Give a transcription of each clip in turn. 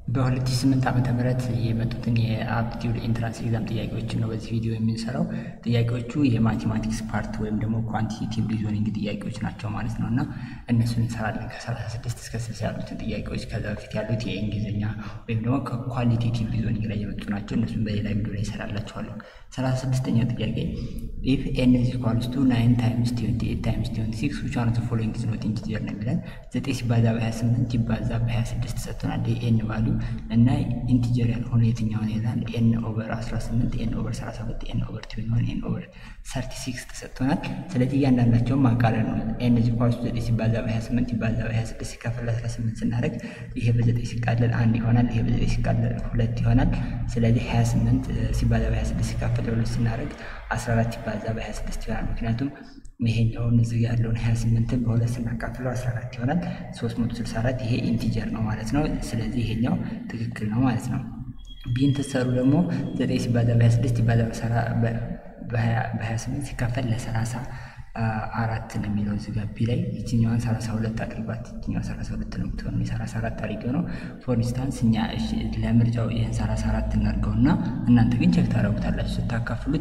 በ2008 ዓመተ ምህረት የመጡትን የአፕቲቲዩድ ኢንትራንስ ኤግዛም ጥያቄዎችን ነው በዚህ ቪዲዮ የምንሰራው። ጥያቄዎቹ የማቴማቲክስ ፓርት ወይም ደግሞ ኳንቲቴቲቭ ሪዞኒንግ ጥያቄዎች ናቸው ማለት ነው እና እነሱን እንሰራለን ከ36 እስከ 60 ያሉትን ጥያቄዎች። ከዛ በፊት ያሉት የእንግሊዝኛ ወይም ደግሞ ከኳሊቴቲቭ ሪዞኒንግ ላይ የመጡ ናቸው። እነሱን በሌላ ቪዲዮ ላይ ይሰራላቸዋለሁ። 36ኛው ጥያቄ ኢፍ ኤን ኢዝ ኢኳልስ ቱ ናይን ታይምስ ትዌንቲ ኤይት ታይምስ ትዌንቲ ሲክስ ዊች ዋን ኦፍ ዘ ፎሎዊንግ ኢዝ ኖት ኢንቲጀር ነው የሚለን። ዘጠኝ ሲባዛ በ28 ይባዛ በ26 ሰጥቶናል። የኤን ቫሉ እና ኢንቲጀር ያልሆነ የትኛውን ይላል። ኤን ኦቨር 18 ኤን ኦቨር 32 ኤን ኦቨር ትዌንቲ ኤን ኦቨር 36 ተሰጥቶናል። ስለዚህ እያንዳንዳቸውን ማቃለል ነው። ኤን ኢዝ ኢኳልስ ቱ ዘጠኝ ሲባዛ በ28 ይባዛ በ26 ሲካፈል 18 ስናደርግ ይሄ በዘጠኝ ሲቃለል አንድ ይሆናል። ይሄ በዘጠኝ ሲቃለል ሁለት ይሆናል። ስለዚህ 28 ሲባዛ በ26 ሲካፈል ለሁለት ስናደርግ 14 ሲባዛ በ26 ይሆናል። ምክንያቱም ይሄኛውን እዚህ ያለውን 28ን በሁለት ስናካፍለው 14 ይሆናል። 364 ይሄ ኢንቲጀር ነው ማለት ነው። ስለዚህ ይሄኛው ትክክል ነው ማለት ነው። ቢን ትሰሩ ደግሞ 9 ሲባዛ በ26 ይባዛ በ28 ሲካፈል ለ30 አራት ነው የሚለው እዚህ ጋር ቢ ላይ ይችኛዋን 32 አድርጓት። ይችኛዋ 32 ነው የምትሆነው የሰላሳ አራት አድርጌው ነው። ፎር ኢንስታንስ እኛ ለምርጫው ይህን 34 እናድርገውና እናንተ ግን ቼክ ታደርጉታላችሁ ስታካፍሉት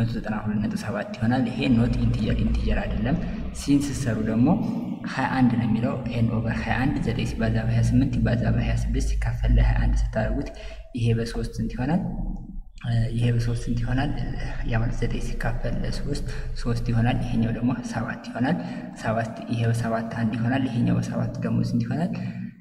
192.7 ይሆናል። ይሄ ኖት ኢንቲጀር ኢንቲጀር አይደለም። ሲን ስትሰሩ ደግሞ 21 ነው የሚለው ኤን ኦቨር 21 9 ሲባዛ በ28 ይባዛ በ26 ሲካፈል ለ21 ስታደርጉት ይሄ በሶስት ስንት ይሆናል? ይሄ በሶስት ስንት ይሆናል? ያ ማለት ዘጠኝ ሲካፈል ለሶስት ሶስት ይሆናል። ይሄኛው ደግሞ ሰባት ይሆናል። ሰባት ይሄ በሰባት አንድ ይሆናል። ይሄኛው በሰባት ደግሞ ስንት ይሆናል?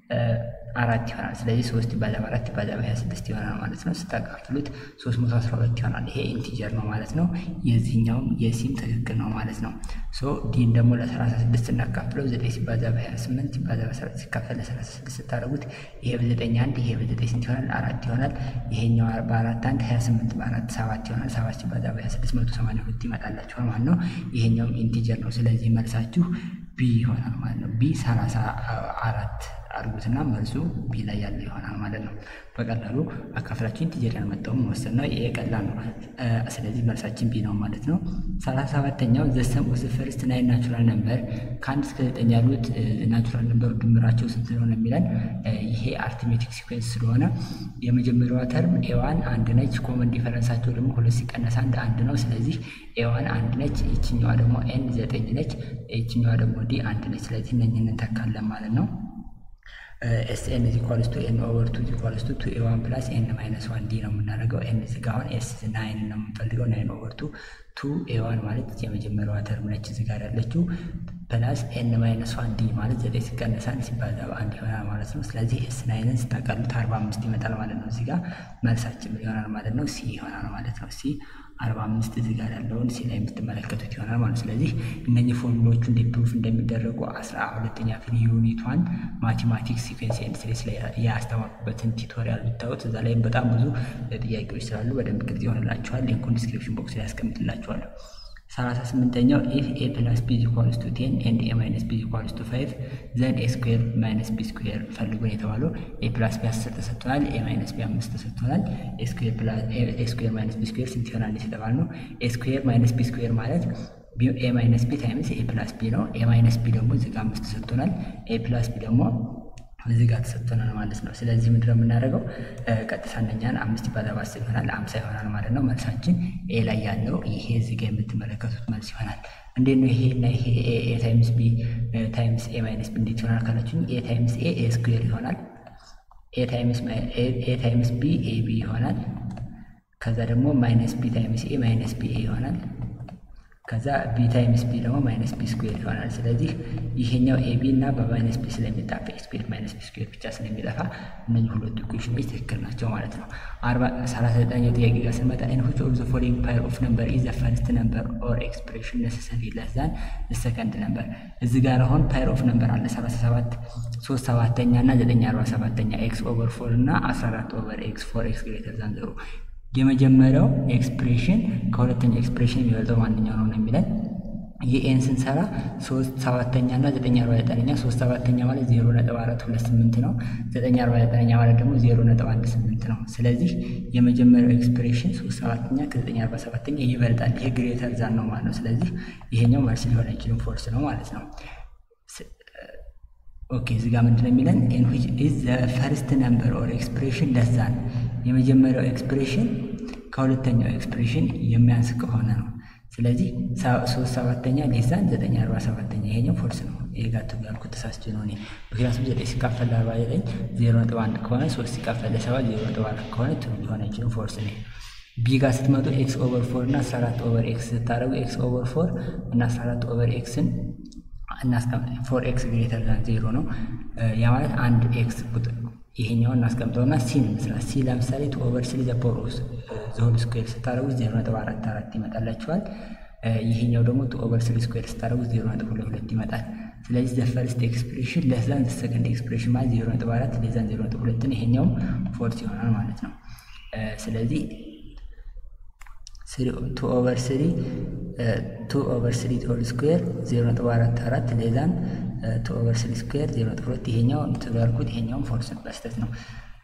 አራት ይሆናል። ስለዚህ ሶስት ይባዛ በአራት ይባዛ በሀያ ስድስት ይሆናል ማለት ነው። ስታካፍሉት ሶስት መቶ አስራ ሁለት ይሆናል። ይሄ ኢንቲጀር ነው ማለት ነው። የዚህኛውም የሲም ትክክል ነው ማለት ነው። ሶ ዲን ደግሞ ለሰላሳ ስድስት እናካፍለው ዘጠኝ ሲባዛ በሀያ ስምንት ይባዛ በሰባት ሲካፈል ለሰላሳ ስድስት ስታደርጉት ይሄ በዘጠኝ አንድ ይሄ በዘጠኝ ስንት ይሆናል? አራት ይሆናል። ይሄኛው በአራት አንድ ሀያ ስምንት በአራት ሰባት ይሆናል። ሰባት ሲባዛ በሀያ ስድስት መቶ ሰማንያ ሁለት ይመጣላችኋል ማለት ነው። ይሄኛውም ኢንቲጀር ነው። ስለዚህ መልሳችሁ ቢ ይሆናል ማለት ነው። ቢ ሰላሳ አራት አድርጉትና መልሱ ቢ ላይ ያለው ይሆናል ማለት ነው። በቀላሉ አካፍላችን ኢንቲጀር ያልመጣውን መወሰን ነው። ይሄ ቀላል ነው። ስለዚህ መልሳችን ቢ ነው ማለት ነው። ሰላሳ ሰባተኛው ዘሰም ኦፍ ዘ ፈርስት ናይን ናቹራል ነምበር ከአንድ እስከ ዘጠኝ ያሉት ናቹራል ነምበሩ ድምራቸው ስንት ነው የሚለን። ይሄ አርትሜቲክ ሲኩዌንስ ስለሆነ የመጀመሪያዋ ተርም ኤዋን አንድ ነች። ኮመን ዲፈረንሳቸው ደግሞ ሁለት ሲቀነስ አንድ አንድ ነው። ስለዚህ ኤዋን አንድ ነች። ይችኛዋ ደግሞ ኤን ዘጠኝ ነች። ይችኛዋ ደግሞ ዲ አንድ ነች። ስለዚህ እነኝህን እንተካለን ማለት ነው። ኤስ ኤን ኢዝ ኢኳልስ ቱ ኤን ኦቨር ቱ ኢዝ ኢኳልስ ቱ ቱ ኤ ዋን ፕላስ ኤን ማይነስ ዋን ዲ ነው የምናደርገው። ኤን እዚህ ጋር አሁን ኤስ ናይን ነው የምንፈልገው። ናይን ኦቨር ቱ ቱ ኤ ዋን ማለት የመጀመሪያዋ ተርም ነች እዚህ ጋር ያለችው ፕላስ ኤን ማይነስ ዋን ዲ ማለት ዘጠኝ ሲቀነስ አንድ ሲባዛ በአንድ ይሆናል ማለት ነው። ስለዚህ ኤስ ናይንን ስታቃሉት አርባ አምስት ይመጣል ማለት ነው። እዚህ ጋር መልሳችን ይሆናል ማለት ነው። ሲ ይሆናል ማለት ነው። ሲ አርባ አምስት እዚህ ጋር ያለውን ሲ ላይ የምትመለከቱት ይሆናል ማለት ነው። ስለዚህ እነኚህ ፎርሙሎቹ እንዴት ፕሩፍ እንደሚደረጉ አስራ ሁለተኛ ክፍል ዩኒቷን ማቴማቲክስ ሲኩዌንስ ኤንድ ሲሪስ ላይ ያስተማርኩበትን ቲቶሪያል ብታዩት እዛ ላይ በጣም ብዙ ጥያቄዎች ስላሉ በደንብ ግልጽ ይሆንላችኋል። ሊንኩን ዲስክሪፕሽን ቦክስ ላይ ያስቀምጥላችኋለሁ። ሰላሳ ስምንተኛው ኢፍ ኤ ፕላስ ቢ ኢኳልስ ቱ ቴን ኤንድ ኤ ማይነስ ቢ ኢኳልስ ቱ ፋይቭ ዘን ኤ ስኩዌር ማይነስ ቢ ስኩዌር ፈልጉን የተባለው ኤ ፕላስ ቢ አስር ተሰጥቶናል። ኤ ማይነስ ቢ አምስት ተሰጥቶናል። ኤ ስኩዌር ማይነስ ቢ ስኩዌር ስንት ይሆናል የተባል ነው። ኤ ስኩዌር ማይነስ ቢ ስኩዌር ማለት ኤ ማይነስ ቢ ታይምስ ኤ ፕላስ ቢ ነው። ኤ ማይነስ ቢ ደግሞ እዚህ ጋር አምስት ተሰጥቶናል። ኤ ፕላስ ቢ ደግሞ እዚህ ጋር ተሰጥቶናል ማለት ነው። ስለዚህ ምንድን ነው የምናደርገው? ቀጥታ እነኛን አምስት ይባዛ በአስር ይሆናል አምሳ ይሆናል ማለት ነው። መልሳችን ኤ ላይ ያለው ይሄ እዚህ ጋር የምትመለከቱት መልስ ይሆናል። እንዴት ነው ይሄ እና ይሄ ኤ ታይምስ ቢ ታይምስ ኤ ማይነስ ቢ እንዴት ይሆናል ካላችሁኝ፣ ኤ ታይምስ ኤ ኤ ስኩዌር ይሆናል። ኤ ታይምስ ቢ ኤ ቢ ይሆናል። ከዛ ደግሞ ማይነስ ቢ ታይምስ ኤ ማይነስ ቢ ኤ ይሆናል። ከዛ ቢ ታይምስ ቢ ደግሞ ማይነስ ቢ ስኩዌር ይሆናል። ስለዚህ ይሄኛው ኤ ቢ እና በማይነስ ቢ ስለሚጣፋ ኤ ስኩዌር ማይነስ ቢ ስኩዌር ብቻ ስለሚጠፋ እነዚህ ሁለቱ ኢኩዌሽኖች ትክክል ናቸው ማለት ነው። አርባ ሰላሳ ዘጠነኛው ጥያቄ ጋር ስንመጣ ኢን ዊች ኦፍ ዘ ፎሎዊንግ ፓይር ኦፍ ነምበር ኢዝ ዘ ፈርስት ነምበር ኦር ኤክስፕሬሽን ነሰሰሪ ለስ ዛን ዘ ሰከንድ ነምበር። እዚህ ጋር አሁን ፓይር ኦፍ ነምበር አለ ሰላሳ ሰባት ሶስት ሰባተኛ እና ዘጠኝ አርባ ሰባተኛ ኤክስ ኦቨር ፎር እና አስራ አራት ኦቨር ኤክስ ፎር ኤክስ ግሬተር ዛን ዘሮ የመጀመሪያው ኤክስፕሬሽን ከሁለተኛው ኤክስፕሬሽን የሚበልጠው ማንኛው ነው ነው የሚለን የኤን ስንሰራ ሶስት ሰባተኛ እና ዘጠኝ አርባ ዘጠነኛ ሶስት ሰባተኛ ማለት ዜሮ ነጥብ አራት ሁለት ስምንት ነው። ዘጠኝ አርባ ዘጠነኛ ማለት ደግሞ ዜሮ ነጥብ አንድ ስምንት ነው። ስለዚህ የመጀመሪያው ኤክስፕሬሽን ሶስት ሰባተኛ ከዘጠኝ አርባ ሰባተኛ ይበልጣል። ይሄ ግሬተር ዛን ነው ማለት ነው። ስለዚህ ይሄኛው መልስ ሊሆን አይችልም፣ ፎርስ ነው ማለት ነው። ኦኬ እዚህ ጋር ምንድን ነው የሚለን ኢን ዊች ኢዝ ዘ ፈርስት ነምበር ኦር ኤክስፕሬሽን ለዛን የመጀመሪያው ኤክስፕሬሽን ከሁለተኛው ኤክስፕሬሽን የሚያንስ ከሆነ ነው። ስለዚህ ሶስት ሰባተኛ ሌዛን ዘጠኝ አርባ ሰባተኛ ይሄኛው ፎልስ ነው። ይሄ ጋር ቱ ያልኩት ተሳስቼ ነው እኔ ምክንያቱም ዘጠኝ ሲካፈል ለአርባ ዘጠኝ ዜሮ ነጥብ አንድ ከሆነ ሶስት ሲካፈል ለሰባት ዜሮ ነጥብ አራት ከሆነ ትሩ ሊሆን አይችልም። ፎልስ ነው። ቢ ጋር ስትመጡ ኤክስ ኦቨር ፎር እና አስራ አራት ኦቨር ኤክስ ስታደረጉ ኤክስ ኦቨር ፎር እና አስራ አራት ኦቨር ኤክስን ፎር ኤክስ ግሬተር ዛን ዜሮ ነው። ያ ማለት አንድ ኤክስ ቁጥር ይሄኛውን እናስቀምጠውና ሲን ምስራ ሲ ለምሳሌ ቱ ኦቨር ስሪ ዘ ፓወር ኦፍ ዘሆል ስኩዌር ስታደረጉት ዜሮ ነጥብ አራት አራት ይመጣላችኋል። ይሄኛው ደግሞ ቱ ኦቨር ስሪ ስኩዌር ስታደረጉት ዜሮ ነጥብ ሁለት ሁለት ይመጣል። ስለዚህ ዘ ፈርስት ኤክስፕሬሽን ለዛን ዘ ሰከንድ ኤክስፕሬሽን ማለት ዜሮ ነጥብ አራት ለዛን ዜሮ ነጥብ ሁለትን ይሄኛውም ፎርስ ይሆናል ማለት ነው። ስለዚህ ቱ ኦቨር ስሪ ቱ ኦቨር ስሪ ሆል ስኩዌር ዜሮ ነጥብ አራት አራት ሌዛን ቱ ኦቨር ስሪ ስኩዌር ዜሮ ነጥብ ሁለት ይሄኛው እንትሉ ያልኩት ይሄኛውን ፎርስ በስተት ነው።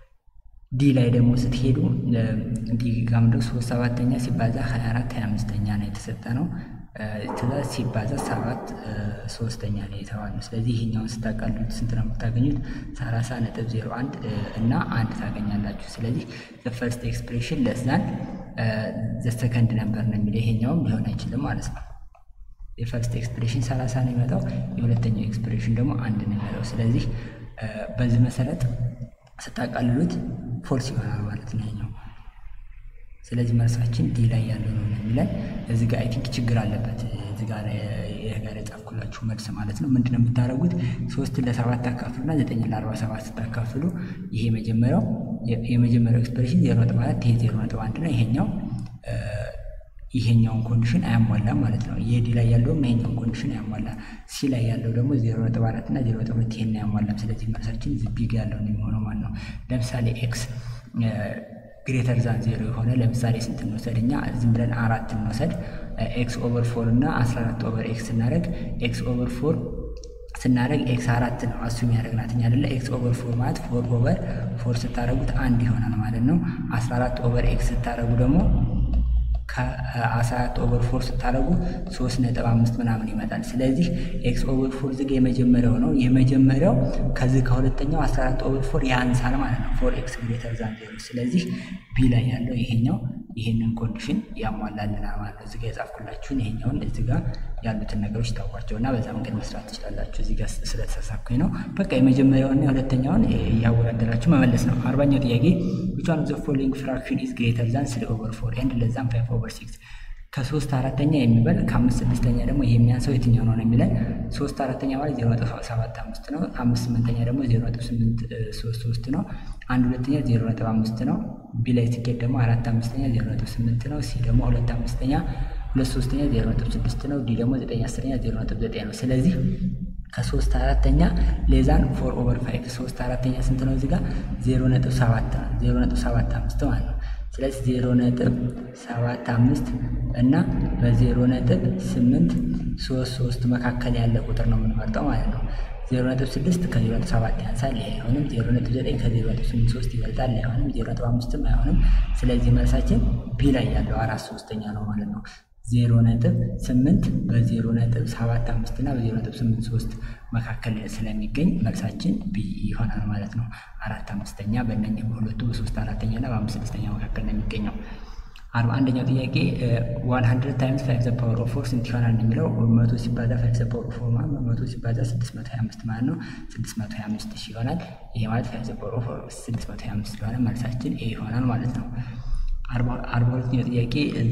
ዲ ላይ ደግሞ ስትሄዱ ዲ ጋር ምንድነው ሶስት ሰባተኛ ሲባዛ ሀያ አራት ሀያ አምስተኛ ነው የተሰጠ ነው። ትእዛዝ ሲባዛ ሰባት ሶስተኛ ነው የተባለው። ስለዚህ ይሄኛውን ስታቃሉት ስንት ነው የምታገኙት? ሰላሳ ነጥብ ዜሮ አንድ እና አንድ ታገኛላችሁ። ስለዚህ ዘ ፈርስት ኤክስፕሬሽን ለዛን ዘ ሰከንድ ነምበር ነው የሚለው ይሄኛውም ሊሆን አይችልም ማለት ነው። የፈርስት ኤክስፕሬሽን ሰላሳ ነው የሚመጣው፣ የሁለተኛው ኤክስፕሬሽን ደግሞ አንድ ነው የሚመጣው። ስለዚህ በዚህ መሰረት ስታቃልሉት ፎልስ ይሆናል ማለት ነው ይሄኛው። ስለዚህ መልሳችን ዲ ላይ ያለው ነው የሚለን። እዚህ ጋር አይ ቲንክ ችግር አለበት። እዚህ ጋር ይህ ጋር የጻፍኩላችሁ መልስ ማለት ነው። ምንድነው የምታደርጉት? ሶስትን ለሰባት ታካፍሉና ዘጠኝ ለአርባ ሰባት ስታካፍሉ ይሄ መጀመሪያው የመጀመሪያው ኤክስፕሬሽን ዜሮ ነጥብ አራት ይሄ ዜሮ ነጥብ አንድ ነው። ይሄኛው ይሄኛውን ኮንዲሽን አያሟላም ማለት ነው። የዲ ላይ ያለውም ይሄኛውን ኮንዲሽን አያሟላ። ሲ ላይ ያለው ደግሞ ዜሮ ነጥብ አራት እና ዜሮ ነጥብ ሁለት ይሄን አያሟላም። ስለዚህ መልሳችን ቢግ ያለው ነው የሚሆነው ማለት ነው። ለምሳሌ ኤክስ ግሬተር ዛን ዜሮ የሆነ ለምሳሌ ስንት እንወሰድ? እኛ ዝም ብለን አራት እንወሰድ። ኤክስ ኦቨር ፎር እና አስራ አራት ኦቨር ኤክስ ስናደርግ ኤክስ ኦቨር ፎር ስናደርግ ኤክስ አራት ነው አሱ የሚያደርግናት እኛ አይደለ። ኤክስ ኦቨር ፎር ማለት ፎር ኦቨር ፎር ስታደረጉት አንድ ይሆናል ማለት ነው። አስራ አራት ኦቨር ኤክስ ስታደረጉ ደግሞ ከአስራ አራት ኦቨር ፎር ስታደረጉ ሶስት ነጥብ አምስት ምናምን ይመጣል። ስለዚህ ኤክስ ኦቨር ፎር ዝግ የመጀመሪያው ነው። የመጀመሪያው ከዚህ ከሁለተኛው አስራ አራት ኦቨር ፎር ያንሳል ማለት ነው። ፎር ኤክስ ግሬተር ዛን ዜሮ። ስለዚህ ቢ ላይ ያለው ይሄኛው ይሄንን ኮንዲሽን ያሟላልናል ማለት ነው። እዚጋ የጻፍኩላችሁን ይሄኛውን እዚጋ ያሉትን ነገሮች ታውቋቸው እና በዛ መንገድ መስራት ትችላላችሁ። እዚጋ ስለተሳሳኩኝ ነው። በቃ የመጀመሪያውና የሁለተኛውን እያወዳደራችሁ መመለስ ነው። አርባኛው ጥያቄ which one of the following fraction is greater than ስሪ ኦቨር ፎር ኤንድ less than ፋይቭ ኦቨር ሲክስ ከሶስት አራተኛ የሚበልጥ ከአምስት ስድስተኛ ደግሞ የሚያንሰው የትኛው ነው ነው የሚለን። ሶስት አራተኛ ማለት ዜሮ ነጥብ ሰባት አምስት ነው። አምስት ስምንተኛ ደግሞ ዜሮ ነጥብ ስምንት ሶስት ሶስት ነው። አንድ ሁለተኛ ዜሮ ነጥብ አምስት ነው። ቢ ላይ ሲኬድ ደግሞ አራት አምስተኛ ዜሮ ነጥብ ስምንት ነው። ሲ ደግሞ ሁለት አምስተኛ ሁለት ሶስተኛ ዜሮ ነጥብ ስድስት ነው። ዲ ደግሞ ዘጠኝ አስረኛ ዜሮ ነጥብ ዘጠኝ ነው። ስለዚህ ከሶስት አራተኛ ሌዛን ፎር ኦቨር ፋይቭ ሶስት አራተኛ ስንት ነው? እዚህ ጋር ዜሮ ነጥብ ሰባት ዜሮ ነጥብ ሰባት አምስት ማለት ነው። ስለዚህ ዜሮ ነጥብ ሰባት አምስት እና በዜሮ ነጥብ ስምንት ሶስት ሶስት መካከል ያለ ቁጥር ነው የምንመርጠው ማለት ነው። ዜሮ ነጥብ ስድስት ከዜሮ ነጥብ ሰባት ያንሳል፣ ይሄ አይሆንም። ዜሮ ነጥብ ዘጠኝ ከዜሮ ነጥብ ስምንት ሶስት ይበልጣል፣ አይሆንም። ዜሮ ነጥብ አምስትም አይሆንም። ስለዚህ መልሳችን ቢ ላይ ያለው አራት ሶስተኛ ነው ማለት ነው። ዜሮ ነጥብ ስምንት በዜሮ ነጥብ ሰባት አምስት እና በዜሮ ነጥብ ስምንት ሶስት መካከል ስለሚገኝ መልሳችን ቢ ይሆናል ማለት ነው። አራት አምስተኛ በእነኝህ በሁለቱ በሶስት አራተኛ እና በአምስት ስድስተኛ መካከል ነው የሚገኘው። አርባ አንደኛው ጥያቄ ዋን ሀንድረድ ታይምስ ፋይቭ ዘ ፓወር ኦፍ ፎር ስንት ይሆናል የሚለው መቶ ሲባዛ ፋይቭ ዘ ፓወር ኦፍ ፎር ማለት መቶ ሲባዛ ስድስት መቶ ሀያ አምስት ማለት ነው። ስድስት መቶ ሀያ አምስት ሺህ ይሆናል። ይሄ ማለት ፋይቭ ዘ ፓወር ኦፍ ስድስት መቶ ሀያ አምስት ስለሆነ መልሳችን ኤ ይሆናል ማለት ነው። አርባ ሁለተኛው ጥያቄ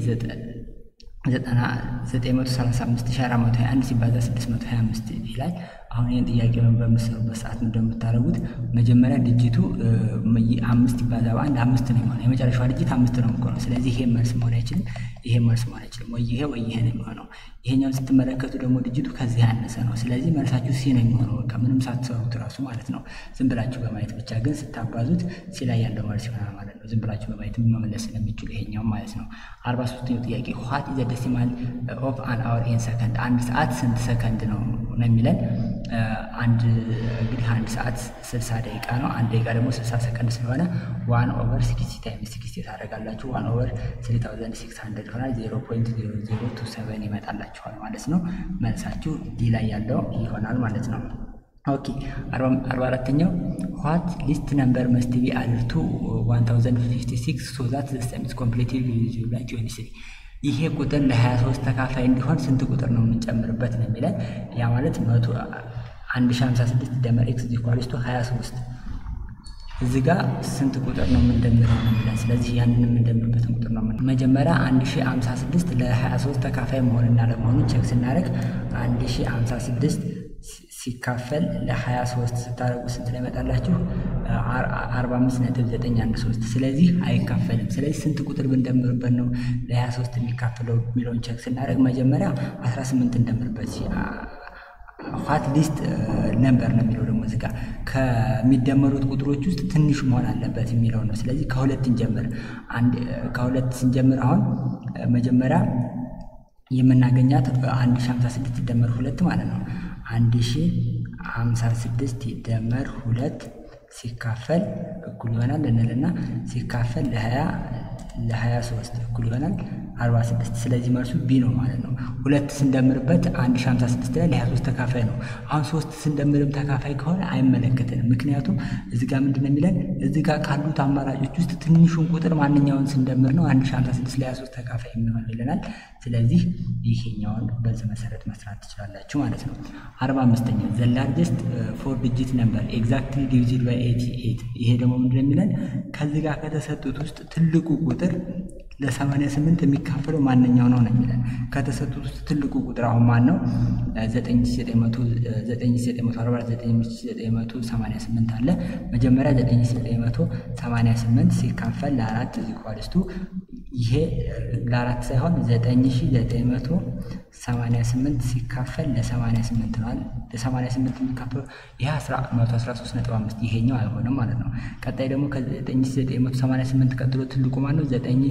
ዘጠና ዘጠኝ መቶ ሰላሳ አምስት ሺህ አራት መቶ ሀያ አንድ ሲባዛ ስድስት መቶ ሀያ አምስት ይላል። አሁን ይህን ጥያቄ በምትሰሩበት ሰዓት እንደምታደርጉት መጀመሪያ ድጅቱ አምስት ይባዛ በአንድ አምስት ነው የሚሆነው። የመጨረሻዋ ድጅት አምስት ነው የሚሆነው። ስለዚህ ይሄ መልስ መሆን አይችልም፣ ይሄ መልስ መሆን አይችልም። ወይ ይሄ ወይ ይሄ ነው የሚሆነው። ይሄኛውን ስትመለከቱ ደግሞ ድጅቱ ከዚህ ያነሰ ነው። ስለዚህ መልሳችሁ ሲ ነው የሚሆነው። በቃ ምንም ሳትሰሩት እራሱ ማለት ነው። ዝም ብላችሁ በማየት ብቻ ግን ስታባዙት ሲ ላይ ያለው መልስ ይሆናል ማለት ነው። ዝም ብላችሁ በማየት መመለስ ስለሚችሉ ይሄኛውም ማለት ነው። አርባ ሶስተኛው ጥያቄ ዋት ኢዝ ዘ ዴሲማል ኦፍ አን አወር ኢን ሰከንድ፣ አንድ ሰዓት ስንት ሰከንድ ነው ነው የሚለን አንድ እንግዲህ አንድ ሰዓት ስልሳ ደቂቃ ነው። አንድ ደቂቃ ደግሞ ስልሳ ሰከንድ ስለሆነ ዋን ኦቨር ሲክስቲ ታይምስ ሲክስቲ ታደርጋላችሁ። ዋን ኦቨር ስሪ ታውዘንድ ሲክስ ሀንድረድ ይሆናል። ዜሮ ፖይንት ዜሮ ዜሮ ቱ ሰቨን ይመጣላችኋል ማለት ነው። መልሳችሁ ዲ ላይ ያለው ይሆናል ማለት ነው። ኦኬ አርባ አራተኛው ዋት ሊስት ነምበር መስት ቢ አድድ ቱ 1056 ሶ ዛት ዘ ሰም ኢዝ ኮምፕሊትሊ ዲቪዚብል ባይ 23 ይሄ ቁጥር ለ23 ተካፋይ እንዲሆን ስንት ቁጥር ነው የምንጨምርበት ነው የሚለን። ያ ማለት 1056 ደመር ኤክስ ኢኳልስ ቱ 23 እዚህ ጋር ስንት ቁጥር ነው የምንደምረው ነው የሚለን። ስለዚህ ያንን የምንደምርበትን ቁጥር ነው መጀመሪያ 1056 ለ23 ተካፋይ መሆንና ለመሆኑን ቼክ ስናደርግ 1056 ሲካፈል ለ23 ስታደርጉ ስንት ላይ ይመጣላችሁ? 45.913 ስለዚህ አይካፈልም። ስለዚህ ስንት ቁጥር ብንደምርበት ነው ለ23 የሚካፈለው የሚለውን ቼክ ስናደርግ መጀመሪያ 18 እንደምርበት ኋት ሊስት ነምበር ነው የሚለው ደግሞ እዚህ ጋር ከሚደመሩት ቁጥሮች ውስጥ ትንሹ መሆን አለበት የሚለው ነው። ስለዚህ ከሁለት እንጀምር። ከሁለት ስንጀምር አሁን መጀመሪያ የምናገኛት 1056 ይደመር ሁለት ማለት ነው። 1056 ይደመር ሁለት ሲካፈል እኩል ይሆናል እንልና ሲካፈል ለ20 ለ23 እኩል ይሆናል 46 ስለዚህ መልሱ ቢ ነው ማለት ነው። ሁለት ስንደምርበት 1056 ላይ ለ23 ተካፋይ ነው። አሁን ሶስት ስንደምርም ተካፋይ ከሆነ አይመለከትንም። ምክንያቱም እዚህ ጋር ምንድን ነው የሚለን እዚህ ጋር ካሉት አማራጮች ውስጥ ትንሹን ቁጥር ማንኛውን ስንደምር ነው 1056 ለ23 ተካፋይ የሚሆን ይለናል። ስለዚህ ይሄኛውን በዚህ መሰረት መስራት ትችላላችሁ ማለት ነው። 45ኛ ዘ ላርጀስት ፎር ዲጂት ነምበር ኤግዛክትሊ ዲቪዝድ ባይ 88 ይሄ ደግሞ ምንድን ነው የሚለን ከዚህ ጋር ከተሰጡት ውስጥ ትልቁ ቁጥር ለ88 የሚካፈለው ማንኛው ነው ነው የሚለን። ከተሰጡት ውስጥ ትልቁ ቁጥር አሁን ማን ነው? 9988 አለ። መጀመሪያ 9988 ሲካፈል ለአራት ኢኳልስቱ ይሄ ለአራት ሳይሆን 9988 ሲካፈል ለ88 ነዋል። ለ88 የሚካፈለው ይሄ 113.5 ይሄኛው አይሆንም ማለት ነው። ቀጣይ ደግሞ ከ9988 ቀጥሎ ትልቁ ማን ነው?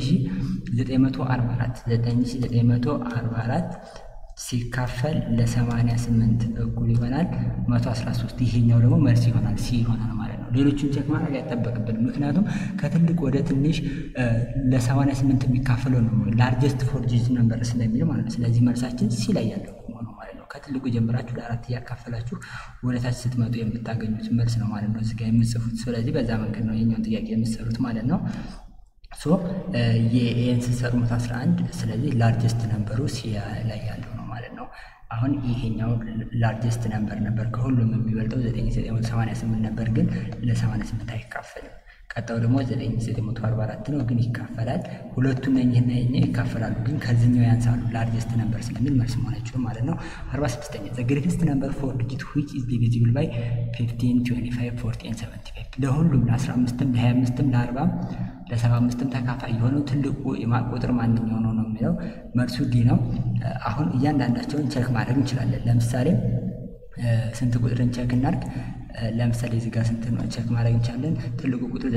9944 9944 ሲካፈል ለ88 እኩል ይሆናል 113 ይሄኛው ደግሞ መልስ ይሆናል ሲ ይሆናል ማለት ነው። ሌሎችን ቼክ ማድረግ አይጠበቅብን፣ ምክንያቱም ከትልቅ ወደ ትንሽ ለ88 የሚካፈለው ነው ላርጀስት ፎር ዲጂት ነምበር ስለሚል ማለት ነው። ስለዚህ መልሳችን ሲ ላይ ያለው ሆኖ ማለት ነው። ከትልቁ ጀምራችሁ ለአራት እያካፈላችሁ ወደታች ስትመጡ የምታገኙት መልስ ነው ማለት ነው እዚጋ የምጽፉት። ስለዚህ በዛ መንገድ ነው የኛውን ጥያቄ የምትሰሩት ማለት ነው። ሶ የኤን ስትሰሩ መቶ 11 ስለዚህ ላርጀስት ነምበሩ ሲ ላይ ያለው ነው ማለት ነው። አሁን ይሄኛው ላርጀስት ነምበር ነበር ከሁሉም የሚበልጠው 9988 ነበር፣ ግን ለ88 አይካፈልም። ቀጣው ደግሞ 9944 ነው፣ ግን ይካፈላል። ሁለቱም ነኝህና የኛ ይካፈላሉ፣ ግን ከዚህኛው ያንሳሉ ላርጀስት ነምበር ስለሚል መልስ መሆን አይችሉም ማለት ነው። 46ኛ ዘ ግሬተስት ነምበር ፎር ዲጂት ዊች ኢዝ ዲቪዚብል ባይ 15 25 40 75 ለሁሉም ለ15ም ለ25ም ለ40 ለ75ም ተካፋይ የሆነው ትልቁ ቁጥር ማንኛው ነው ነው የሚለው መልሱ ዲ ነው። አሁን እያንዳንዳቸውን ቼክ ማድረግ እንችላለን። ለምሳሌ ስንት ቁጥርን ቼክ እናድርግ? ለምሳሌ እዚህ ጋር ስንት ነው ቼክ ማድረግ እንችላለን። ትልቁ ቁጥር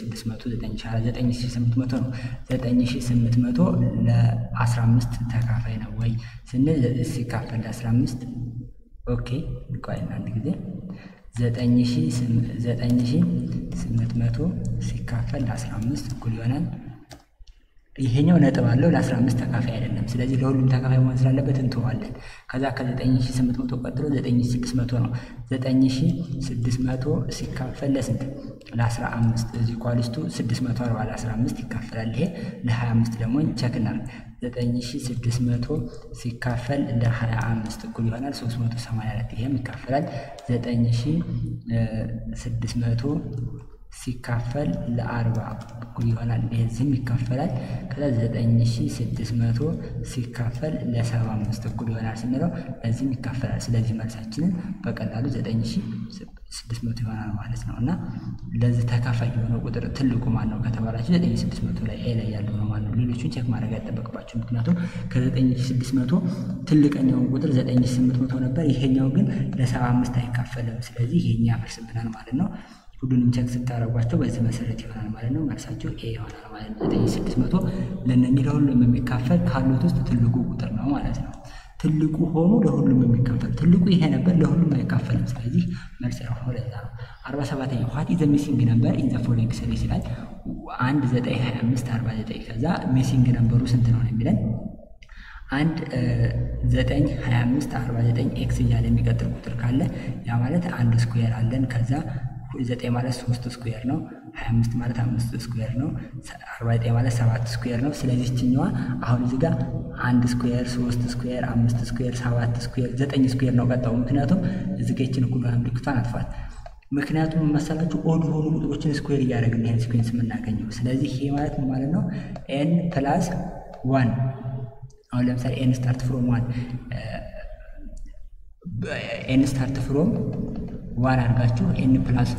9800 ነው። 9800 ለ15 ተካፋይ ነው ወይ ስንል ሲካፈል ለ15 ኦኬ፣ ቆይ አንድ ጊዜ 9800 ሲካፈል ለ15 እኩል ይሆናል ይሄኛው ነጥብ አለው ለ15 ተካፋይ አይደለም። ስለዚህ ለሁሉም ተካፋይ መሆን ስላለበት እንተዋለን። ከዛ ከ9800 ቀጥሎ 9600 ነው። 9600 ሲካፈል ለስንት? ለ15 እዚህ ኳሊስቱ 640 ለ15 ይካፈላል። ይሄ ለ25 ደግሞ ቸክ እናድርግ። 9600 ሲካፈል ለ25 እኩል ይሆናል 384 ይሄም ይካፈላል 9600 ሲካፈል ለአርባ እኩል ይሆናል። ይህዚህም ይካፈላል። ከዛ ዘጠኝ ሺ ስድስት መቶ ሲካፈል ለሰባ አምስት እኩል ይሆናል ስንለው ለዚህም ይካፈላል። ስለዚህ መልሳችንን በቀላሉ ዘጠኝ ሺ ስድስት መቶ ይሆናል ማለት ነው። እና ለዚህ ተካፋይ የሆነው ቁጥር ትልቁ ማን ነው ከተባላችሁ ዘጠኝ ሺ ስድስት መቶ ላይ ኤ ላይ ያለው ነው ማለት ነው። ሌሎቹን ቼክ ማድረግ አይጠበቅባቸው። ምክንያቱም ከዘጠኝ ሺ ስድስት መቶ ትልቀኛውን ቁጥር ዘጠኝ ሺ ስምንት መቶ ነበር። ይሄኛው ግን ለሰባ አምስት አይካፈልም። ስለዚህ ይሄኛ ያፈርስብናል ማለት ነው። ሁሉንም ቸክ ስታደርጓቸው በዚህ መሰረት ይሆናል ማለት ነው። መልሳቸው ኤ ይሆናል ማለት ነው። ዘጠኝ ስድስት መቶ ለእነኚህ ለሁሉም የሚካፈል ካሉት ውስጥ ትልቁ ቁጥር ነው ማለት ነው። ትልቁ ሆኖ ለሁሉም የሚካፈል ትልቁ ይሄ ነበር፣ ለሁሉም አይካፈልም። ስለዚህ መልስ ያሆነ ለዛ ነው። አርባ ሰባተኛ ዋት ኢዝ ሚሲንግ ነበር ኢን ዘ ፎሎዊንግ ሲሪስ ይላል። አንድ ዘጠኝ ሀያ አምስት አርባ ዘጠኝ ከዛ ሚሲንግ ነበሩ ስንት ነው የሚለን አንድ ዘጠኝ ሀያ አምስት አርባ ዘጠኝ ኤክስ እያለ የሚቀጥል ቁጥር ካለ ያ ማለት አንድ ስኩዌር አለን። ከዛ ዘጠኝ ማለት ሶስት ስኩዌር ነው። ሀያ አምስት ማለት አምስት ስኩዌር ነው። አርባ ዘጠኝ ማለት ሰባት ስኩዌር ነው። ስለዚህ ችኛዋ አሁን እዚህ ጋር አንድ ስኩዌር፣ ሶስት ስኩዌር፣ አምስት ስኩዌር፣ ሰባት ስኩዌር፣ ዘጠኝ ስኩዌር ነው ቀጣው። ምክንያቱም እዚህ ጋ ይችን እኩል ምልክቷን አጥፋት። ምክንያቱም መሰላችሁ ኦድ የሆኑ ቁጥሮችን ስኩዌር እያደረግን ይህን ሲኩዌንስ የምናገኘው። ስለዚህ ይሄ ማለት ምን ማለት ነው? ኤን ፕላስ ዋን አሁን ለምሳሌ ኤን ስታርት ፍሮም ዋን ኤን ስታርት ፍሮም ዋን አድርጋችሁ ኤን ፕላስ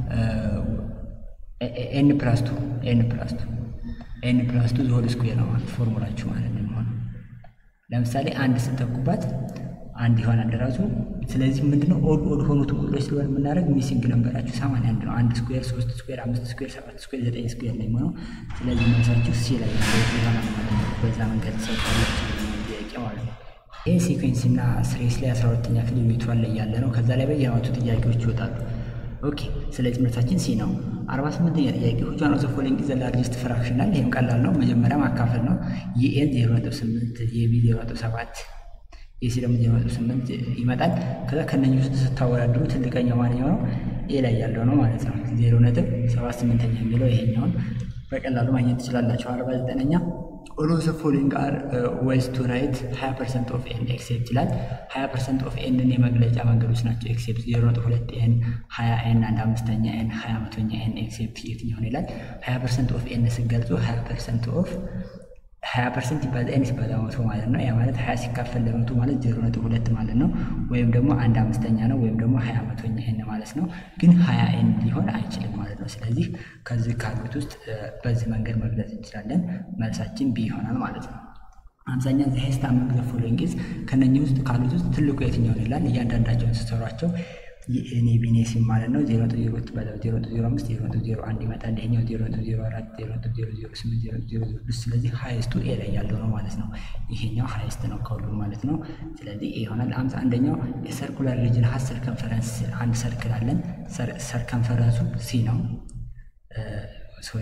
ኤን ፕላስ ቱ ኤን ፕላስ ቱ ኤን ፕላስ ቱ ዘሆል ስኩዌር ነው ማለት ፎርሙላችሁ ማለት ነው የሚሆነው። ለምሳሌ አንድ ስተኩባት አንድ ይሆናል ራሱ። ስለዚህ ምንድነው ኦድ ኦድ ሆኑት ቁጥሮች ስለሆነ የምናደርግ ሚሲንግ ነንበራችሁ ሰማንያ አንድ ነው። አንድ ስኩዌር፣ ሶስት ስኩዌር፣ አምስት ስኩዌር፣ ሰባት ስኩዌር፣ ዘጠኝ ስኩዌር ነው የሚሆነው። ስለዚህ መልሳችሁ ሲ ላይ ይሆናል ማለት ነው። በዛ መንገድ ተሰጥቷላችሁ ጥያቄ ማለት ነው። ይህ ሲኩዌንስ እና ስሬስ ላይ አስራ ሁለተኛ ክፍል ዩኒቷን ላይ ያለ ነው። ከዛ ላይ በየአመቱ ጥያቄዎች ይወጣሉ። ኦኬ ስለዚህ ምርታችን ሲ ነው። አርባ ስምንተኛ ጥያቄ ሁቹ ዋን ኦፍ ዘ ፎሎዊንግ ኢዝ ዘ ላርጀስት ፍራክሽናል። ይህም ቀላል ነው። መጀመሪያ ማካፈል ነው። የኤን ዜሮ ነጥብ ስምንት የቢ ዜሮ ነጥብ ሰባት የሲ ደግሞ ዜሮ ነጥብ ስምንት ይመጣል። ከዛ ከነኚህ ውስጥ ስታወዳድሩ ትልቀኛው ማንኛው ነው? ኤ ላይ ያለው ነው ማለት ነው። ዜሮ ነጥብ ሰባት ስምንተኛ የሚለው ይሄኛውን በቀላሉ ማግኘት ትችላላቸው። አርባ ዘጠነኛ ኦል ኦፍ ዘ ፎሎዊንግ አር ዌይስ ቱ ራይት ሀያ ፐርሰንት ኦፍ ኤን ኤክሴፕት ይላል። ሀያ ፐርሰንት ኦፍ ኤንን የመግለጫ መንገዶች ናቸው። ኤክሴፕት ዜሮ ነጥብ ሁለት ኤን፣ ሀያ ኤን፣ አንድ አምስተኛ ኤን፣ ሀያ መቶኛ ኤን ኤክሴፕት የትኛውን ይላል። ሀያ ፐርሰንት ኦፍ ኤን ስገልጹ ሀያ ፐርሰንት ኦፍ ሀያ ፐርሰንት ይባዛ ኤን ሲባዛ መቶ ማለት ነው። ያ ማለት ሀያ ሲካፈል ለመቶ ማለት ዜሮ ነጥብ ሁለት ማለት ነው። ወይም ደግሞ አንድ አምስተኛ ነው። ወይም ደግሞ ሀያ መቶኛ ኤን ማለት ነው። ግን ሀያ ኤን ሊሆን አይችልም ማለት ነው። ስለዚህ ከዚህ ካሉት ውስጥ በዚህ መንገድ መግለጽ እንችላለን። መልሳችን ቢ ይሆናል ማለት ነው። አምሳኛ ዘ ሃይስት አመንግ ዘ ፎሎዊንግ ኢዝ ከነኚህ ውስጥ ካሉት ውስጥ ትልቁ የትኛውን ይላል። እያንዳንዳቸውን ስትሰሯቸው የኤኔ ቢኔ ሲም ማለት ነው። ዜሮ ነጥብ ዜሮ ትባዛው ዜሮ ነጥብ ዜሮ አምስት ዜሮ ነጥብ ዜሮ አንድ ይመጣል። ይሄኛው ዜሮ ነጥብ ዜሮ አራት ዜሮ ነጥብ ዜሮ ዜሮ ስምንት ዜሮ ዜሮ ዜሮ ስድስት ስለዚህ ሀይስቱ ኤ ላይ ያለው ነው ማለት ነው። ይሄኛው ሀይስት ነው ከሁሉም ማለት ነው። ስለዚህ ኤ ይሆናል። አምሳ አንደኛው የሰርኩላር ሪጅን ሀስ ሰርከንፈረንስ አንድ ሰርክል አለን። ሰርከንፈረንሱ ሲ ነው። ሶሪ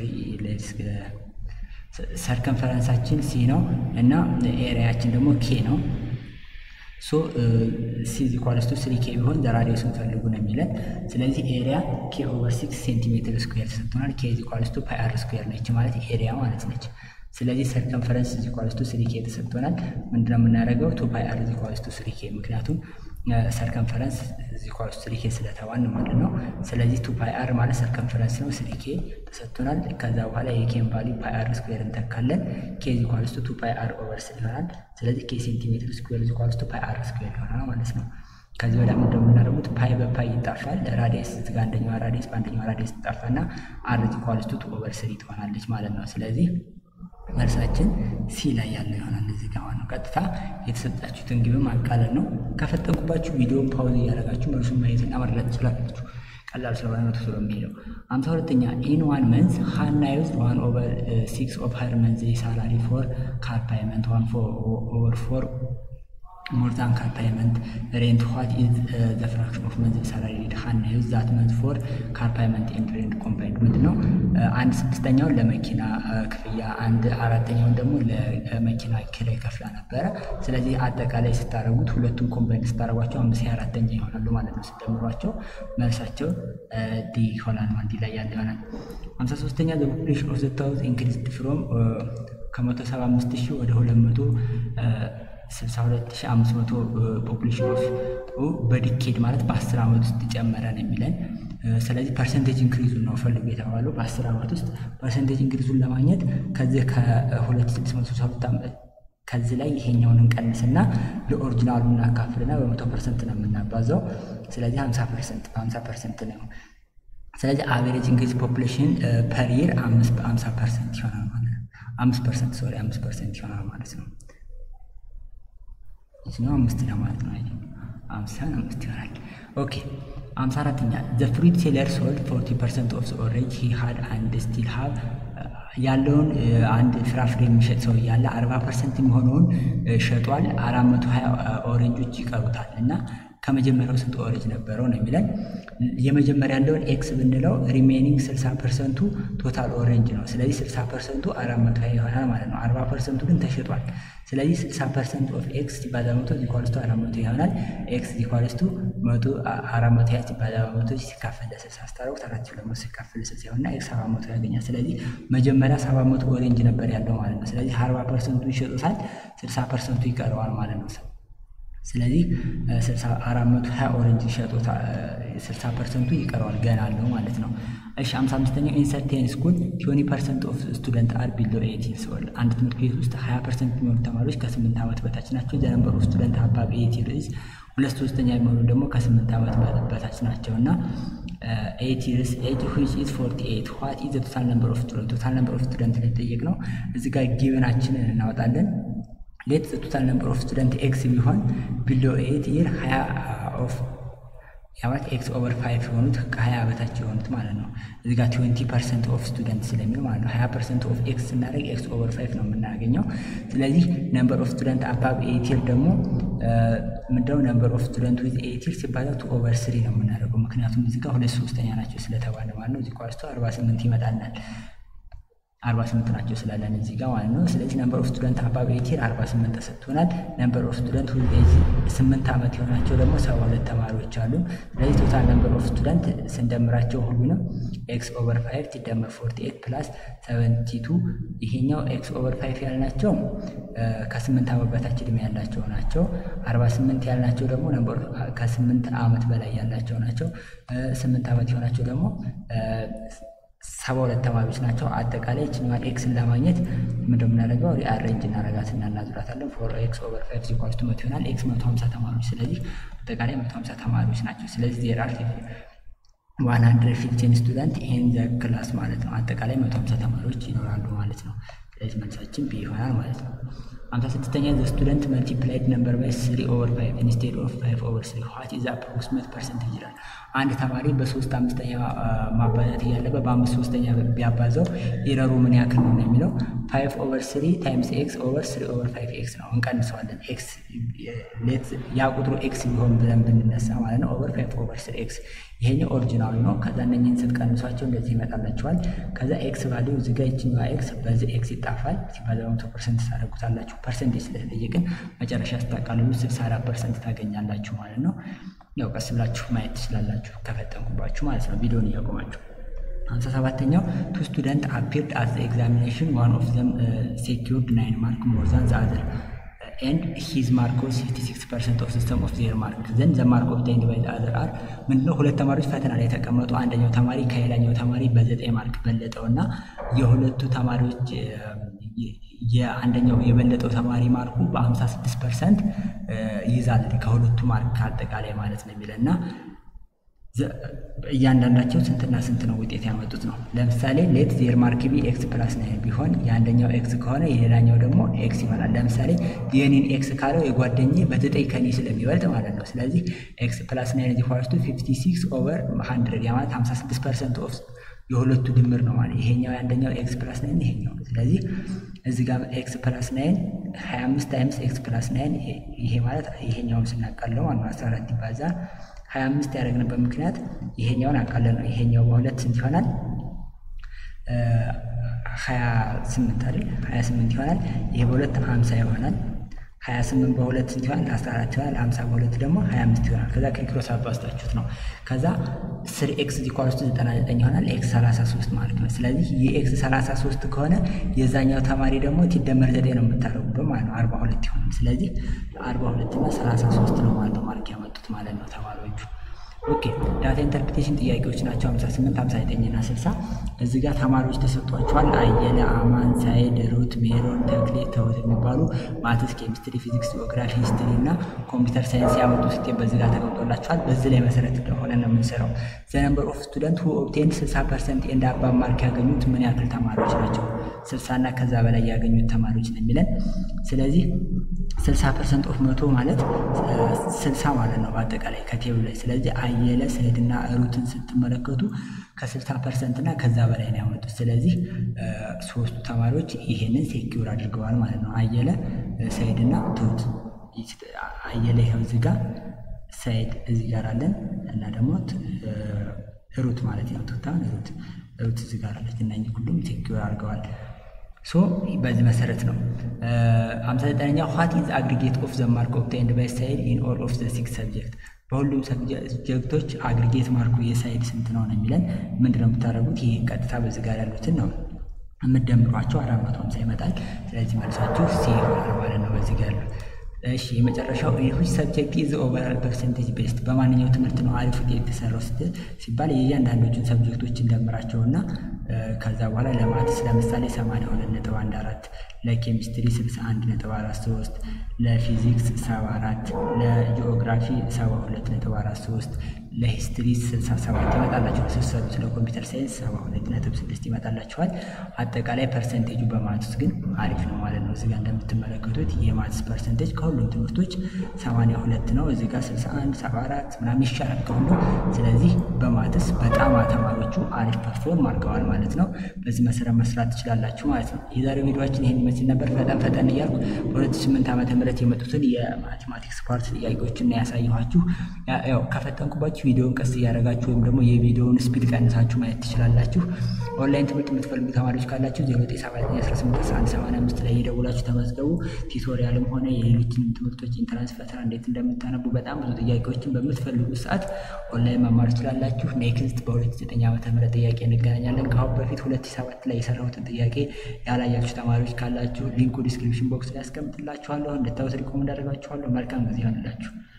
ሰርከንፈረንሳችን ሲ ነው እና ኤሪያችን ደግሞ ኬ ነው። ሶ ሲ ኢኳልስ ቱ ስሪ ኬ ቢሆን ዘራዲየሱን ፈልጉ ነው የሚለን። ስለዚህ ኤሪያ ኬ ኦቨር ሲክስ ሴንቲሜትር ስኩዌር ተሰጥቶናል። ኬ ኢኳልስ ቱ ፓይ አር ስኩዌር ነች ማለት ኤሪያ ማለት ነች። ስለዚህ ሰርከንፈረንስ ኢኳልስ ቱ ስሪ ኬ ተሰጥቶናል። ምንድነው የምናደርገው? ቱ ፓይ አር ኢኳልስ ቱ ስሪ ኬ ምክንያቱም ሰርከንፈረንስ ኢኳልስ ስሪ ኬ ስለተባን ማለት ነው። ስለዚህ ቱ ፓይ አር ማለት ሰርከንፈረንስ ነው። ስሪ ኬ ተሰጥቶናል። ከዛ በኋላ የኬን ቫሊ ፓይ አር ስኩዌር እንተካለን። ኬ ኢኳልስ ቱ ቱ ፓይ አር ኦቨር ስሪ ይሆናል። ስለዚህ ኬ ሴንቲሜትር ስኩዌር ኢኳልስ ቱ ፓይ አር ስኩዌር ይሆናል ማለት ነው። ከዚህ ወዲያ ምንድነው የምናደርጉት? ፓይ በፓይ ይጣፋል። ራዲየስ እዚጋ አንደኛዋ ራዲየስ በአንደኛዋ ራዲየስ ትጣፋና አር ኢኳልስ ቱ ቱ ኦቨር ስሪ ትሆናለች ማለት ነው። ስለዚህ መልሳችን ሲ ላይ ያለው ይሆናል። እዚህ ጋር ነው ቀጥታ የተሰጣችሁትን ግብ ማቃለል ነው። ከፈጠንኩባችሁ ቪዲዮን ፓውዝ እያደረጋችሁ መልሱን ማየትና መረዳት ትችላላችሁ። ቀላል ስለሆነ ነው ተስሎ የሚሄደው። አምሳ ሁለተኛ ኢን ዋን መንዝ ሀና ዩዝ ዋን ኦቨር ሲክስ ኦፍ ሀር መንዝ ሳላሪ ፎር ካር ፓይመንት ዋን ኦቨር ፎር ሞር ዛን ካር ፓይመንት ሬንት ዋት ኢዝ ዘ ፍራክሽን ኦፍ መንዝ ሳላሪ ዲድ ሀና ዩዝ ዛት መንዝ ፎር ካር ፓይመንት ኤንድ ሬንት ኮምባይንድ ምንድን ነው? አንድ ስድስተኛውን ለመኪና ክፍያ አንድ አራተኛውን ደግሞ ለመኪና ኪራይ ከፍላ ነበረ። ስለዚህ አጠቃላይ ስታደረጉት ሁለቱም ኮምባይንድ ስታደረጓቸው አምስት አራተኛ ይሆናሉ ማለት ነው። ስደምሯቸው መልሳቸው ዲ ይሆናል። ዲ ላይ ያለ ይሆናል። ሀምሳ ሶስተኛ ዘ ፖፑሌሽን ኦፍ ዘ ታውዝ ኢንክሪዝድ ፍሮም ከመቶ ሰባ አምስት ሺህ ወደ ሁለት መቶ 62500 ፖፑሌሽን ኦፍ በዲኬድ ማለት በ10 ዓመት ውስጥ ጨመረ ነው የሚለን። ስለዚህ ፐርሰንቴጅ ኢንክሪዙን ነው ፈልጉ የተባለው በ10 ዓመት ውስጥ ፐርሰንቴጅ ኢንክሪዙን ለማግኘት ከዚህ ከ2662 ከዚህ ላይ ይሄኛውን እንቀንስና ለኦሪጂናሉ እናካፍልና በመቶ ፐርሰንት ነው የምናባዛው። ስለዚህ 50 ፐርሰንት በ50 ፐርሰንት ነው። ስለዚህ አቨሬጅ ኢንክሪዝ ፖፑሌሽን ፐር ይር 50 ፐርሰንት ይሆናል ማለት ነው። 5 ፐርሰንት ሶሪ 5 ፐርሰንት ይሆናል ማለት ነው። ነው አምስት ለማለት ነው። አምሳን አምስት ይሆናል። ኦኬ አምሳ አራተኛ ዘ ፍሩት ሴለር ሶልድ ፎርቲ ፐርሰንት ኦፍ ኦሬንጅ ሂ ሃድ አንድ ስቲል ሃብ ያለውን አንድ ፍራፍሬ የሚሸጥ ሰው እያለ አርባ ፐርሰንት የሚሆነውን ሸጧል። አራት መቶ ሀያ ኦሬንጆች ይቀሩታል እና ከመጀመሪያው ስንት ኦሬንጅ ነበረው ነው የሚለን። የመጀመሪያ ያለውን ኤክስ ብንለው ሪሜኒንግ ስልሳ ፐርሰንቱ ቶታል ኦሬንጅ ነው። ስለዚህ ስልሳ ፐርሰንቱ አራት መቶ ሀያ ይሆናል ማለት ነው። አርባ ፐርሰንቱ ግን ተሸጧል። ስለዚህ 60 ፐርሰንት ኦፍ ኤክስ ሲባዛ በመቶ ኢኳልስ ቱ አራት መቶ ይሆናል። ኤክስ ኢኳልስ ቱ መቶ አራት መቶ ያ ሲባዛ በመቶ ሲካፈል ለስልሳ ስታደርጉት አራት ሺህ ሁለት መቶ ሲካፈል ለስልሳ ይሆንና ኤክስ ሰባት መቶ ያገኛል። ስለዚህ መጀመሪያ ሰባት መቶ ኦሬንጅ ነበር ያለው ማለት ነው። ስለዚህ አርባ ፐርሰንቱ ይሸጡታል፣ ስልሳ ፐርሰንቱ ይቀረዋል ማለት ነው። ስለዚህ አራት መቶ ሀያ ኦሬንጅ ሸጦታ ስልሳ ፐርሰንቱ ይቀረዋል ገና አለው ማለት ነው። እሺ ሃምሳ አምስተኛው ኢንሰርቴን ስኩል ቲዌንቲ ፐርሰንት ኦፍ ስቱደንት አር ቢሎ ኤይቲን ሲሆን አንድ ትምህርት ቤት ውስጥ ሀያ ፐርሰንት የሚሆኑ ተማሪዎች ከስምንት ዓመት በታች ናቸው። ዘነንበር ኦፍ ስቱደንት አባብ ኤይቲ ርዕስ ሁለት ሶስተኛ የሚሆኑ ደግሞ ከስምንት ዓመት በታች ናቸው እና ኤይቲ ርዕስ ኤጅ ዊች ኢዝ ፎርቲ ኤይት ዋት ኢዝ ቶታል ነምበር ኦፍ ስቱደንት ቶታል ነምበር ኦፍ ስቱደንት ሊጠየቅ ነው። እዚህ ጋር ጊቨናችንን እናወጣለን። ሌት ቶታል ነምበር ኦፍ ስቱደንት ኤክስ ቢሆን ቢሎ ኤይት ይር ሀያ ኦፍ ያማት ኤክስ ኦቨር ፋይቭ የሆኑት ከሀያ በታች የሆኑት ማለት ነው። እዚህ ጋር ትዌንቲ ፐርሰንት ኦፍ ስቱደንት ስለሚል ማለት ነው። ሀያ ፐርሰንት ኦፍ ኤክስ ስናደርግ ኤክስ ኦቨር ፋይቭ ነው የምናገኘው። ስለዚህ ነምበር ኦፍ ስቱደንት አባብ ኤይቲር ደግሞ ምንድነው ነምበር ኦፍ ስቱደንት ዊዝ ኤይቲር ሲባዛ ቱ ኦቨር ስሪ ነው የምናደርገው። ምክንያቱም እዚህ ጋር ሁለት ሶስተኛ ናቸው ስለተባለ ማለት ነው። እዚህ ኳስቶ አርባ ስምንት ይመጣልናል። አርባ ስምንት ናቸው ስላለን እዚህ ጋር ማለት ነው። ስለዚህ ነምበር ኦፍ ስቱደንት አባብ ኤይቲር አርባ ስምንት ተሰጥቶናል። ነምበር ኦፍ ስቱደንት ዊዝ ኤጅ ስምንት ዓመት የሆናቸው ደግሞ ሰባ ሁለት ተማሪዎች አሉ። ስለዚህ ቶታል ነምበር ኦፍ ስቱደንት ስንደምራቸው ሁሉንም ኤክስ ኦቨር ፋይቭ ሲደመር ፎርቲ ኤት ፕላስ ሰቨንቲ ቱ ይሄኛው ኤክስ ኦቨር ፋይቭ ያልናቸው ከስምንት ዓመት በታች ዕድሜ ያላቸው ናቸው። አርባ ስምንት ያልናቸው ደግሞ ነምበር ከስምንት ዓመት በላይ ያላቸው ናቸው። ስምንት ዓመት የሆናቸው ደግሞ ሰባ ሁለት ተማሪዎች ናቸው። አጠቃላይ ይችኛዋን ኤክስን ለማግኘት ምንድን የምናደርገው ሪአሬንጅ እናደርጋትና እናዙራታለን። ፎር ኤክስ ኦቨር ፋይቭ ሲኳልስ ቱ መቶ ይሆናል። ኤክስ መቶ ሀምሳ ተማሪዎች ስለዚህ አጠቃላይ መቶ ሀምሳ ተማሪዎች ናቸው። ስለዚህ ዜር አር ዋን ሀንድረድ ፊፍቲን ስቱደንት ኢን ዘ ክላስ ማለት ነው። አጠቃላይ መቶ ሀምሳ ተማሪዎች ይኖራሉ ማለት ነው። ስለዚህ መልሳችን ቢ ይሆናል ማለት ነው። ሀምሳ ስድስተኛ ዘ ስቱደንት መልቲፕላይድ ነምበር ባይ ስሪ ኦቨር ፋይቭ ኢንስቴድ ኦፍ ፋይቭ ኦቨር ስሪ ዋት ኢዝ አፕሮክሲሜት ፐርሰንቴጅ ይላል። አንድ ተማሪ በሶስት አምስተኛ ማባዛት እያለበት በአምስት ሶስተኛ ቢያባዛው ኢረሩ ምን ያክል ነው የሚለው ፋይቭ ኦቨር ስሪ ታይምስ ኤክስ ኦቨር ስሪ ኦቨር ፋይቭ ኤክስ ነው። እንቀንሰዋለን። ኤክስ ያ ቁጥሩ ኤክስ ቢሆን ብለን ብንነሳ ማለት ነው። ኦቨር ፋይቭ ኦቨር ስሪ ኤክስ ይሄኛው ኦሪጂናሉ ነው። ከዛ እነኝህን ስትቀንሷቸው እንደዚህ ይመጣላችኋል። ከዛ ኤክስ ቫሊዩ እዚህ ጋር ይችኛዋ ኤክስ በዚህ ኤክስ ይጣፋል። ሲባዛ በመቶ ፐርሰንት ታደርጉታላችሁ። ፐርሰንቴጅ ስለተጠየቅን መጨረሻ ስታቃልሉ ስልሳ አራት ፐርሰንት ታገኛላችሁ ማለት ነው። ያው ቀስ ብላችሁ ማየት ትችላላችሁ ከፈጠንኩባችሁ ማለት ነው ቪዲዮን እያቆማችሁ። ሀምሳ ሰባተኛው ቱ ስቱደንት አፒርድ አት ዘ ኤግዛሚኔሽን ዋን ኦፍ ዘም ሴኪርድ ናይን ማርክ ሞር ዛን ዘ አዘር ኤንድ ሂዝ ማርክ ኦፍ ሲክስቲ ሲክስ ፐርሰንት ኦፍ ሲስተም ኦፍ ዜር ማርክ ዘን ዘ ማርክ ኦፍ ታይንድ ባይ ዘ አዘር አር ምንድነው? ሁለት ተማሪዎች ፈተና ላይ የተቀመጡ አንደኛው ተማሪ ከሌላኛው ተማሪ በዘጠኝ ማርክ በለጠው እና የሁለቱ ተማሪዎች የአንደኛው የበለጠው ተማሪ ማርኩ በሀምሳ ስድስት ፐርሰንት ይይዛል ከሁለቱ ማርክ አጠቃላይ ማለት ነው የሚለ እና እያንዳንዳቸው ስንትና ስንት ነው ውጤት ያመጡት ነው። ለምሳሌ ሌት ዜር ማርክ ቢ ኤክስ ፕላስ ናይን ቢሆን የአንደኛው ኤክስ ከሆነ የሌላኛው ደግሞ ኤክስ ይሆናል። ለምሳሌ የኔን ኤክስ ካለው የጓደኜ በዘጠኝ ከኔ ስለሚበልጥ ማለት ነው። ስለዚህ ኤክስ ፕላስ ናይን ዚ ኳስቱ ፊፍቲ ሲክስ ኦቨር ሀንድረድ ያ ማለት ሀምሳ ስድስት ፐርሰንት ኦፍ የሁለቱ ድምር ነው ማለት ይሄኛው የአንደኛው ኤክስ ፕላስ ናይን ይሄኛው። ስለዚህ እዚህ ጋር ኤክስ ፕላስ ናይን ሀያ አምስት ታይምስ ኤክስ ፕላስ ናይን ይሄ ማለት ይሄኛውን ስናቃለው ማለት ነው አስራ አራት ይባዛ ሀያ አምስት ያደረግንበት ምክንያት ይሄኛውን አቃለ ነው። ይሄኛው በሁለት ስንት ይሆናል? ሀያ ስምንት አይደል? ሀያ ስምንት ይሆናል። ይሄ በሁለት ሀምሳ ይሆናል። ሀያ ስምንት በሁለት ስንት ይሆናል? አስራ አራት ይሆናል። ሀምሳ በሁለት ደግሞ ሀያ አምስት ይሆናል። ከዛ ከኪሮስ አባዝታችሁት ነው። ከዛ ስር ኤክስ ዚኳልስቱ ዘጠና ዘጠኝ ይሆናል። ኤክስ ሰላሳ ሶስት ማለት ነው። ስለዚህ የኤክስ ሰላሳ ሶስት ከሆነ የዛኛው ተማሪ ደግሞ ሲደመር ዘጠኝ ነው የምታደርጉበት ማለት ነው። አርባ ሁለት ይሆናል። ስለዚህ አርባ ሁለት እና ሰላሳ ሶስት ነው ማለት ነው ማርክ ያመጡት ማለት ነው ተማሪዎቹ። ኦኬ ዳታ ኢንተርፕሬቴሽን ጥያቄዎች ናቸው 58 59 እና 60 እዚህ ጋር ተማሪዎች ተሰጥቷቸዋል አየለ አማን ሳይድ ሩት ሜሮን ተክሌ ተውት የሚባሉ ማትስ ኬሚስትሪ ፊዚክስ ጂኦግራፊ ሂስትሪ እና ኮምፒውተር ሳይንስ ያመጡ ስቴፕ በዚህ ጋር ተቀምጦላቸዋል በዚህ ላይ መሰረት እንደሆነ ነው የምንሰራው ዘ ነምበር ኦፍ ስቱደንት ሁ ኦብቴንድ 60 ፐርሰንት ኤንድ አባብ ማርክ ያገኙት ምን ያክል ተማሪዎች ናቸው 60 እና ከዛ በላይ ያገኙት ተማሪዎች ነው የሚለን ስለዚህ 60 ፐርሰንት ኦፍ መቶ ማለት 60 ማለት ነው በአጠቃላይ ከቴብሉ ላይ ስለዚህ አየለ ሰይድና ሩትን ስትመለከቱ ከ60 ፐርሰንት እና ከዛ በላይ ነው ያመጡት። ስለዚህ ሶስቱ ተማሪዎች ይሄንን ሴኪውር አድርገዋል ማለት ነው። አየለ ሰይድና ትሁት። አየለ ይኸው እዚህ ጋር፣ ሰይድ እዚህ ጋር አለን እና ደግሞ ሩት ማለት ነው። ትሁታን ሩት ሩት እዚህ ጋር አለች እና ሁሉም ሴኪውር አድርገዋል። ሶ በዚህ መሰረት ነው። ሃምሳ ዘጠነኛ ዋት ኢዝ አግሪጌት ኦፍ ዘ ማርክ ኦብታይንድ ባይ ሳይድ ኢን ኦል ኦፍ ዘ ሲክስ ሰብጀክት በሁሉም ሰብጀክቶች አግሪጌት ማርኩ የሳይድ ስንት ነው ነው የሚለን ምንድነው የምታደርጉት? ይህ ቀጥታ በዚህ ጋር ያሉትን ነው የምትደምሯቸው አራት መቶ ሀምሳ ይመጣል። ስለዚህ መልሳችሁ ሲ ይሆናል ማለት ነው በዚህ ጋር ያሉት። እሺ የመጨረሻው ዊች ሰብጀክት ኢዝ ኦቨራል ፐርሰንቴጅ ቤስት በማንኛው ትምህርት ነው አሪፍ ውጤት የተሰራው ስትል ሲባል የእያንዳንዶቹን ሰብጀክቶች እንደምራቸውና ከዛ በኋላ ለማትስ ለምሳሌ 82 ነጥብ 14 ለኬሚስትሪ 61 ነጥብ 43 ለፊዚክስ 74 ለጂኦግራፊ 72 ነጥብ 43 ለሂስትሪ 67 ይመጣላችኋል። ስትሰሩ ስለ ኮምፒውተር ሳይንስ 72 ነጥብ 6 ይመጣላችኋል። አጠቃላይ ፐርሰንቴጁ በማትስ ግን አሪፍ ነው ማለት ነው። እዚጋ እንደምትመለከቱት የማትስ ፐርሰንቴጅ ከሁሉም ትምህርቶች 82 ነው። እዚጋ 61 74 ምናምን ይሻላል ከሁሉ። ስለዚህ በማትስ በጣም ተማሪዎቹ አሪፍ ፐርፎርም አድርገዋል ማለት ነው። በዚህ መሰረት መስራት ትችላላችሁ ማለት ነው። የዛሬው ቪዲዮችን ይህን ይመስል ነበር። ፈጠን ፈጠን እያልኩ በ2008 ዓመተ ምህረት የመጡትን የማቴማቲክስ ፓርት ጥያቄዎችን ያሳየኋችሁ። ያው ከፈጠንኩባችሁ ቪዲዮውን ቀስ እያደረጋችሁ ወይም ደግሞ የቪዲዮውን ስፒድ ቀንሳችሁ ማየት ትችላላችሁ። ኦንላይን ትምህርት የምትፈልጉ ተማሪዎች ካላችሁ 0978181185 ላይ የደውላችሁ ተመዝገቡ። ቲቶሪያልም ሆነ የሌሎችንም ትምህርቶች ኢንትራንስ ፈተና እንዴት እንደምታነቡ በጣም ብዙ ጥያቄዎችን በምትፈልጉት ሰዓት ኦንላይን መማር ትችላላችሁ። ኔክስት በ2009 ዓመተ ምህረት ጥያቄ እንገናኛለን። ከአሁን በፊት 2007 ላይ የሰራሁትን ጥያቄ ያላያችሁ ተማሪዎች ካላችሁ ሊንኩ ዲስክሪፕሽን ቦክስ ላይ ያስቀምጥላችኋለሁ። እንድታዩት ሪኮመንድ አደርጋችኋለሁ። መልካም ጊዜ ይሆንላችሁ።